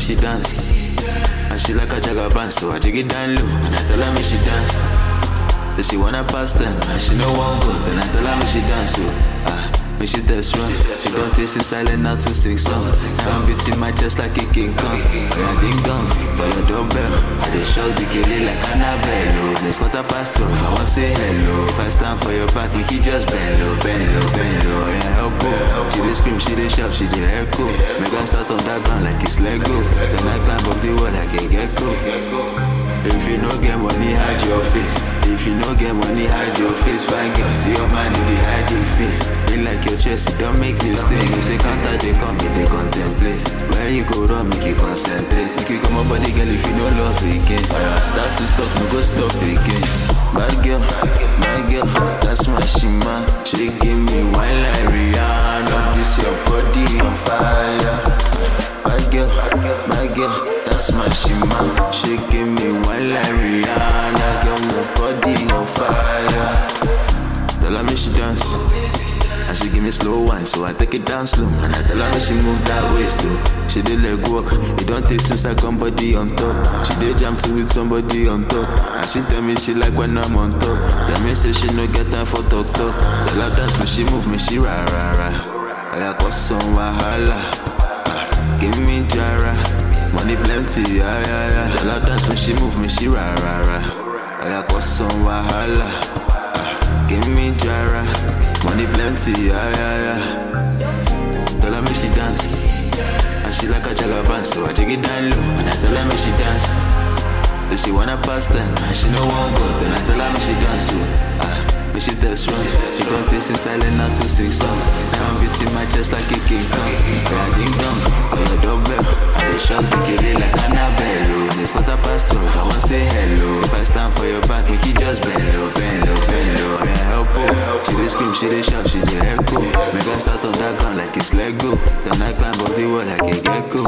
she dance. And she like a jagaban, so I jig it down low. And I tell her me she dance. Then she wanna pass them, and she no one go. Then I tell her me she dance, so ah, me she test run. She don't taste in silent now to sing song. I'm beating my chest like a king kong. And I ding dong for your doorbell. I dey shock the kitty like Annabelle. Next quarter past twelve, I want say hello. If I stand for your back, make you just bend low, bend low, bend low. Yeah, help oh. She dey scream, she dey shout, she dey echo. Make her start on that ground like it's Lego. Then I climb up the wall like a gecko. If you no get money, hide your face. If you no get money, hide your face. Fine girl, see your man, you dey hide your face. Be like your chest, it don't make mistake. You say counter, they come, me they contemplate. Where you go wrong, make you concentrate. Think you come up body, girl, if you no love again. I start to stop, no go stop again. Bad girl, my girl, that's my shima. She give me wine like Rihanna. This your body on fire. Bad girl, my girl, that's my shima. She give me wine like Rihanna. Girl, my body on fire. Tell her me she dance. And she give me slow wine, so I take it down slow. And I tell her me she move that waist too. She did leg walk, it don't take since I come body on top. She did jam to with somebody on top. And she tell me she like when I'm on top. Tell me say she no get time for talk talk. Tell her dance me, she move me, she ra ra ra. I got some wahala. Ah, Give me jara, money plenty, yeah yeah yeah. Tell her dance me, she move me, she ra ra ra. I got some wahala. Ah, Give me jara, money plenty, yeah yeah yeah. Tell her me she dance, and she like a jagaban, so I take it down low. And I tell her me she dance, then she wanna pass them, and she no one go. Then I tell her me she dance, so ah, me she test run. She don't taste in silent now to sing song. Now I'm beating my chest like a king kong. Yeah, ding dong for your doorbell. I dey shock the kitty like Annabelle. It's quarter past twelve, I want say hello. If I stand for your back, make you just bend low, bend low, bend low. Yeah, help oh. She dey scream, she dey shout, she dey echo. Make her start on that ground like it's Lego. Then I climb up the wall like a gecko.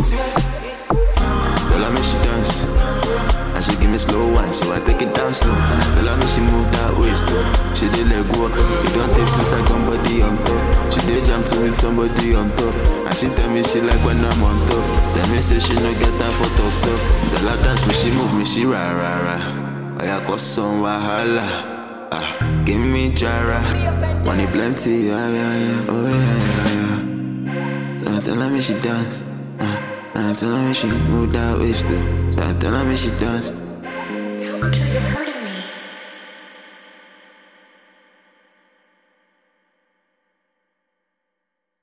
Tell her me she dance. And she give me slow wine, so I take it down slow. And I tell her me she move that waist too. She did leg walk, it don't take since I come body on top. She did jam to with somebody on top. And she tell me she like when I'm on top. Tell me say she no get time for talk talk. Tell her dance me, she move me, she ra ra ra. I got some wahala. Ah, give me jara, money plenty, yeah yeah yeah, oh yeah yeah yeah. So I tell her me she dance. Uh, and I tell her me she move that waist too. So I tell her me she dance. Come to your party.